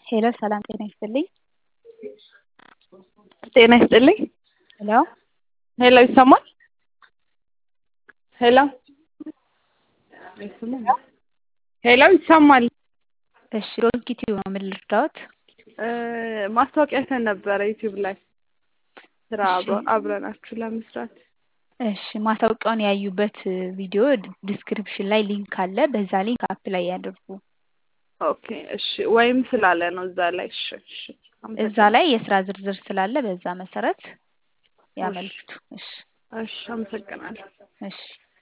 ሄሎ ሰላም ጤና ይስጥልኝ። ጤና ይስጥልኝ። ሄሎ ሄሎ ይሰማል? ሄሎ ሄሎ ይሰማል? እሺ ዶንኪ ቲዩብ ነው። ምን ልርዳዎት? ማስታወቂያ አይተን ነበረ ዩቲዩብ ላይ ስራ እሺ። አብረ- አብረናችሁ ለመስራት። እሺ ማስታወቂያውን ያዩበት ቪዲዮ ዲስክሪፕሽን ላይ ሊንክ አለ። በዛ ሊንክ አፕ ላይ ያድርጉ። ኦኬ እሺ። ወይም ስላለ ነው እዛ ላይ። እሺ እሺ። እዛ አመሰግናለሁ። ላይ የስራ ዝርዝር ስላለ በዛ መሰረት ያመልክቱ። እሺ እሺ አመሰግናለሁ። እሺ